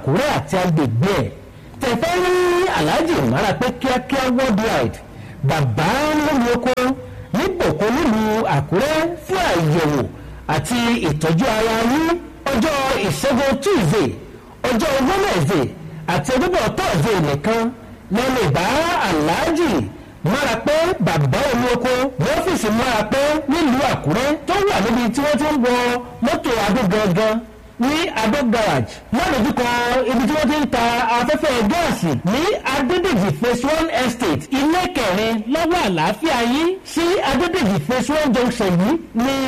àkúrẹ́ àti agbègbè ẹ̀ tẹ̀fẹ́ rí aláàjì ìmára pé kíákíá worldwide bàbá lómi oko nípòkó nílùú àkúrẹ́ fún àyẹ̀wò àti ìtọ́jú ara yín ọjọ́ ìṣẹ́gun tuesday ọjọ́ wednesday àti ọjọ́bọ̀ thursday nìkan lẹ́nu ìbá aláàjì mára pé bàbá omi oko ní ọ́fíìsì mára pé nílùú àkúrẹ́ tó wà níbi tí wọ́n ti ń wọ mọ́tò adó gangan ní adó garage ládojúkọ ibi tí wọ́n ti ń ta afẹ́fẹ́ gáàsì ní adédèjì phase one estate ilé kẹrin lọ́wọ́ àlàáfíà yín sí adédèjì phase one junction yìí ní